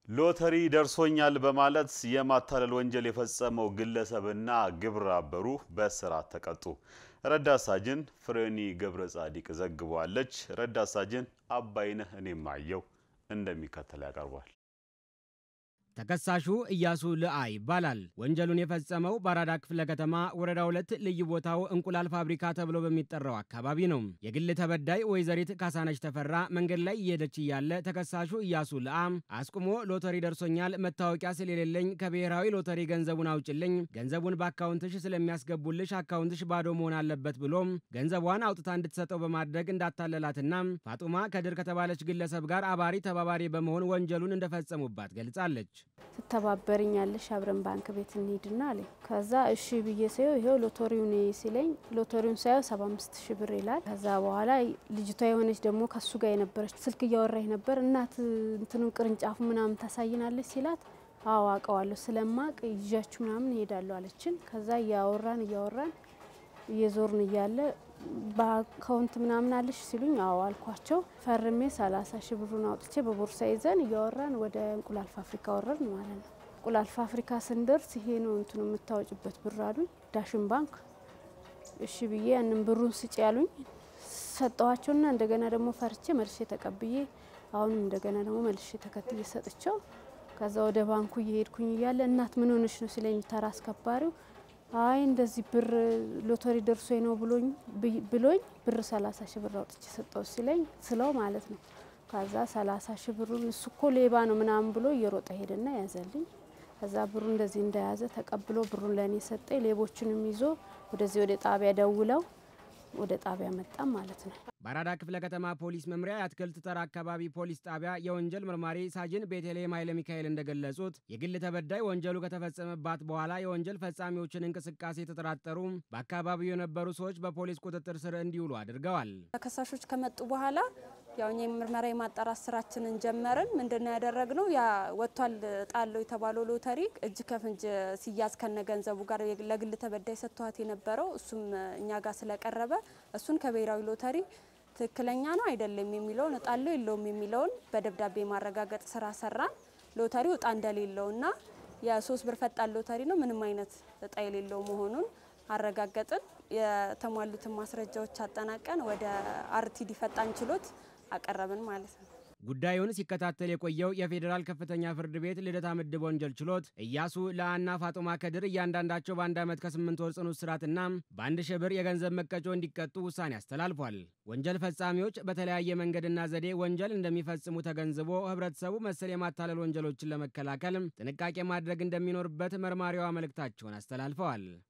ሎተሪ ደርሶኛል በማለት የማታለል ወንጀል የፈጸመው ግለሰብና ግብረ አበሩ በእስራት ተቀጡ። ረዳት ሳጅን ፍሬኒ ገብረ ጻዲቅ ዘግቧለች። ረዳት ሳጅን አባይነህ እኔም አየው እንደሚከተል ያቀርቧል። ተከሳሹ እያሱ ልአ ይባላል። ወንጀሉን የፈጸመው በአራዳ ክፍለ ከተማ ወረዳ ሁለት ልዩ ቦታው እንቁላል ፋብሪካ ተብሎ በሚጠራው አካባቢ ነው። የግል ተበዳይ ወይዘሪት ካሳነች ተፈራ መንገድ ላይ እየሄደች እያለ ተከሳሹ እያሱ ልአ አስቁሞ ሎተሪ ደርሶኛል፣ መታወቂያ ስለሌለኝ ከብሔራዊ ሎተሪ ገንዘቡን አውጭልኝ፣ ገንዘቡን በአካውንትሽ ስለሚያስገቡልሽ አካውንትሽ ባዶ መሆን አለበት ብሎም ገንዘቧን አውጥታ እንድትሰጠው በማድረግ እንዳታለላትና ፋጡማ ከድር ከተባለች ግለሰብ ጋር አባሪ ተባባሪ በመሆን ወንጀሉን እንደፈጸሙባት ገልጻለች። ትተባበርኛለሽ አብረን ባንክ ቤት እንሂድና አለኝ። ከዛ እሺ ብዬ ሳየው ይሄው ሎተሪውን ሲለኝ ሎተሪውን ሳየው ሰባ አምስት ሺ ብር ይላል። ከዛ በኋላ ልጅቷ የሆነች ደግሞ ከሱ ጋር የነበረች ስልክ እያወራኝ ነበር። እናት እንትኑ ቅርንጫፉ ምናምን ታሳይናለች ሲላት አዎ አውቀዋለሁ ስለማቅ ይዣችሁ ምናምን እሄዳለሁ አለችን። ከዛ እያወራን እያወራን እየዞርን እያለ በአካውንት ምናምን አለሽ ሲሉኝ አዎ አልኳቸው። ፈርሜ ሰላሳ ሺ ብሩን አውጥቼ በቦርሳ ይዘን እያወራን ወደ እንቁላል ፋብሪካ ወረድን ማለት ነው። እንቁላል ፋብሪካ ስንደርስ ይሄ ነው እንትኑ የምታወጭበት ብር አሉኝ። ዳሽን ባንክ እሺ ብዬ ያንን ብሩን ስጭ ያሉኝ ሰጠኋቸውና እንደገና ደግሞ ፈርቼ መልሼ ተቀብዬ አሁንም እንደገና ደግሞ መልሼ ተከትዬ ሰጥቸው ከዛ ወደ ባንኩ እየሄድኩኝ እያለ እናት ምን ሆነሽ ነው ሲለኝ ተራ አስከባሪው አይ እንደዚህ ብር ሎተሪ ደርሶ ነው ብሎኝ ብሎኝ ብር ሰላሳ ሺ ብር አውጥቼ ሰጠው ሲለኝ ስለው ማለት ነው። ከዛ ሰላሳ ሺ ብሩን እሱ እኮ ሌባ ነው ምናምን ብሎ እየሮጠ ሄደና ያዘልኝ። ከዛ ብሩ እንደዚህ እንደያዘ ተቀብሎ ብሩን ለእኔ ሰጠኝ። ሌቦችንም ይዞ ወደዚህ ወደ ጣቢያ ደውለው ወደ ጣቢያ መጣም ማለት ነው። በአራዳ ክፍለ ከተማ ፖሊስ መምሪያ የአትክልት ተራ አካባቢ ፖሊስ ጣቢያ የወንጀል መርማሪ ሳጅን ቤተልሔም ኃይለ ሚካኤል እንደገለጹት የግል ተበዳይ ወንጀሉ ከተፈጸመባት በኋላ የወንጀል ፈጻሚዎችን እንቅስቃሴ የተጠራጠሩ በአካባቢው የነበሩ ሰዎች በፖሊስ ቁጥጥር ስር እንዲውሉ አድርገዋል። ተከሳሾች ከመጡ በኋላ ያው እኛ የምርመራ የማጣራት ስራችንን ጀመርን። ምንድነው ያደረግነው? ያ ወጥቷል ጣለው የተባለው ሎተሪ እጅ ከፍንጅ ሲያዝ ከነ ገንዘቡ ጋር ለግል ተበዳይ ሰጥቷት የነበረው እሱም እኛ ጋር ስለቀረበ እሱን ከብሔራዊ ሎተሪ ትክክለኛ ነው አይደለም የሚለውን እጣለው የለውም የሚለውን በደብዳቤ ማረጋገጥ ስራ ሰራን። ሎተሪው እጣ እንደሌለውና የሶስት ብር ፈጣን ሎተሪ ነው ምንም አይነት እጣ የሌለው መሆኑን አረጋገጥን። የተሟሉትን ማስረጃዎች አጠናቀን ወደ አርቲዲ ፈጣን ችሎት አቀረብን ማለት ነው። ጉዳዩን ሲከታተል የቆየው የፌዴራል ከፍተኛ ፍርድ ቤት ልደታ ምድብ ወንጀል ችሎት እያሱ ለአና ፋጡማ ከድር እያንዳንዳቸው በአንድ ዓመት ከስምንት ወር ጽኑ እስራትና በአንድ ሺህ ብር የገንዘብ መቀጮ እንዲቀጡ ውሳኔ አስተላልፏል። ወንጀል ፈጻሚዎች በተለያየ መንገድና ዘዴ ወንጀል እንደሚፈጽሙ ተገንዝቦ ህብረተሰቡ መሰል የማታለል ወንጀሎችን ለመከላከል ጥንቃቄ ማድረግ እንደሚኖርበት መርማሪዋ መልእክታቸውን አስተላልፈዋል።